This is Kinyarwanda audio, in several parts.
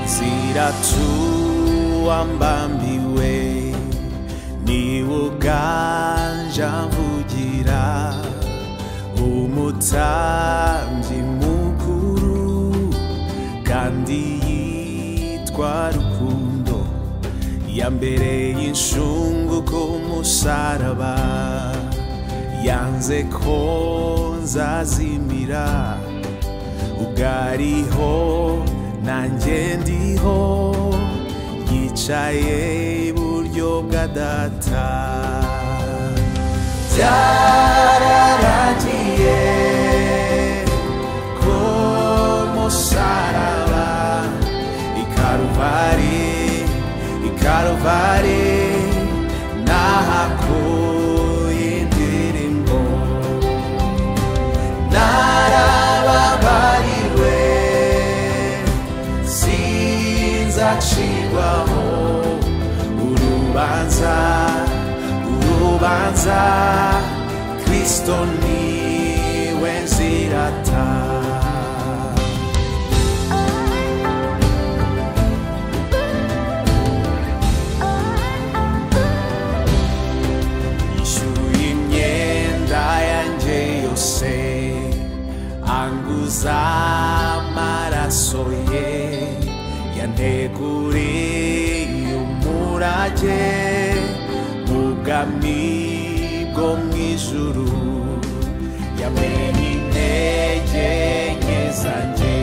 nzira tuwambambiwe niwuganje mvugira umutambyi mukuru kandi yitwa rukundo ya mbere y'inshungu ku musaraba yanze ko nzazimira ugariho nanjye ndiho yicaye iburyo bwa data byararagiye ko musaraba ikaruvari ikaruvari nahakuye indirimbo narababariwe sinzacirwaho urubanza urubanza kristo niwe nzirata yishyuye imyenda yanjye yose anguza amaraso ye yanteguriye umurage mu bwami bwo mu ijuru yamenye intege nke zanjye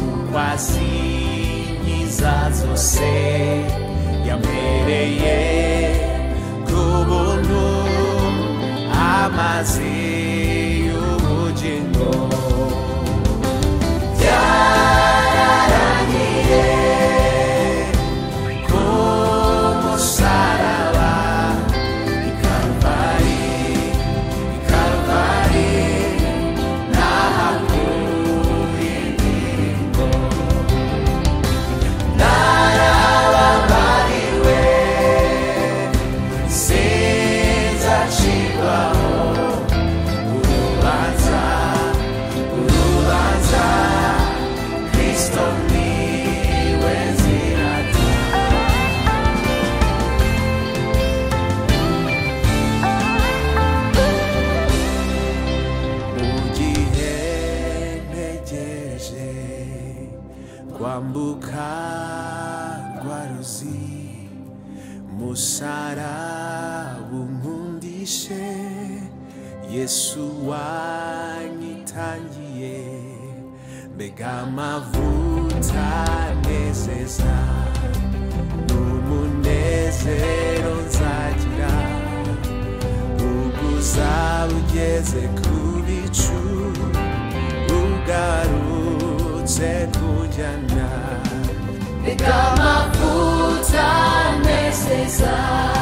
ukwasi nkiza zose yampereye ku buntu amazi y'ubugingo byararangiye ku musaraba i Karuvali i Karuvali nahakuye indirimbo narababariwe sinzacirwaho urubanza urubanza kristo niwe nzirata mugihe ntegereje kwambuka rwa ruzi musaraba unkundishe yesu wanyitangiye mbega amavuta nezeza n'umunezero nzagira ubuzabugeze ku bicu ugarutse kujyana Reka amavuta anezeza